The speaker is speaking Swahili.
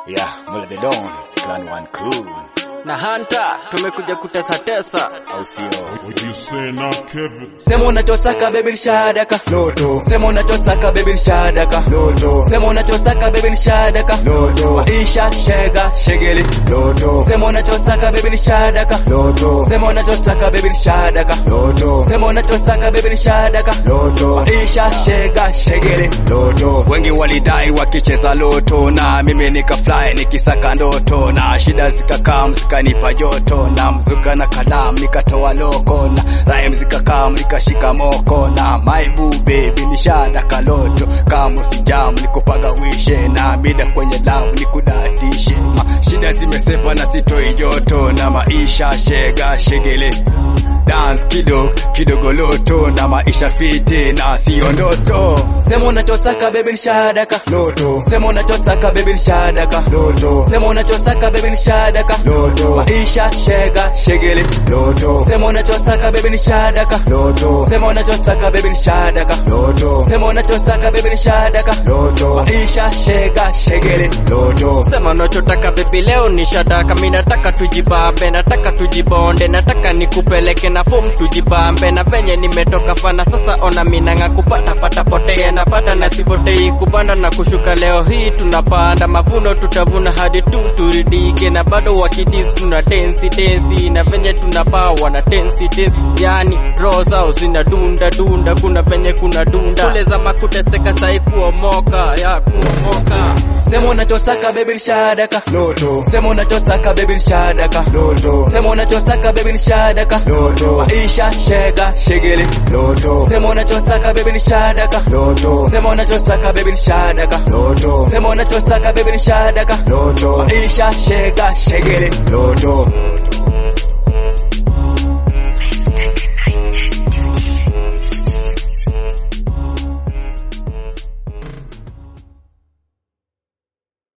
Yeah, Mula the Don, Clan One Cool, na Hunter tumekuja kutesa tesa. au sio? What you saying now, Kevin? Sema unachosaka baby nishadaka Loto Sema unachosaka baby nishadaka Loto Sema unachosaka baby nishadaka Loto Maisha shega shegeli Loto Sema unachosaka baby nishadaka Loto Sema unachosaka baby nishadaka Loto Sema unachosaka baby nishadaka Loto Maisha shega shegeli Loto Wengi walidai wakicheza loto na mimi nikafly nikisaka ndoto na shida zikakaa zikanipa joto na mzuka na kalamu nikatoa loko na rhyme zikakaa nikashika moko na my boo baby nishada kaloto kama sijam nikupaga wishe na mida kwenye love nikudatishe ma shida zimesepa na sitoi joto na maisha shega shegele dance kidogo kidogo loto na maisha fiti na sio ndoto Sema unachosaka baby nishadaka Loto Sema unachosaka baby nishadaka Loto Sema unachosaka baby nishadaka Loto Maisha shega shegeli Loto Sema unachosaka baby nishadaka Loto Sema unachosaka baby nishadaka Loto Sema unachosaka baby nishadaka Loto Maisha shega shegeli Loto Sema unachotaka baby, leo ni shadaka. Mimi nataka tujibambe, nataka tujibonde, nataka nikupeleke na form tujibambe, na venye nimetoka fana sasa, ona minanga kupata pata potea, napata na sipotei, kupanda na kushuka. Leo hii tunapanda mavuno, tutavuna hadi tu turidike, na bado wakidis tuna densi densi, na venye tunapaa wana densi densi, yani roho zao zina dunda dunda, kuna venye kuna dunda kule za makuteseka, sai kuomoka ya kuomoka Sema unachosaka baby nishadaka Loto Sema unachosaka baby nishadaka Loto Sema unachosaka baby nishadaka Loto Maisha shega shegeli Loto Sema unachosaka baby nishadaka Loto Sema unachosaka baby nishadaka Loto Sema unachosaka baby nishadaka Loto Maisha shega shegeli Loto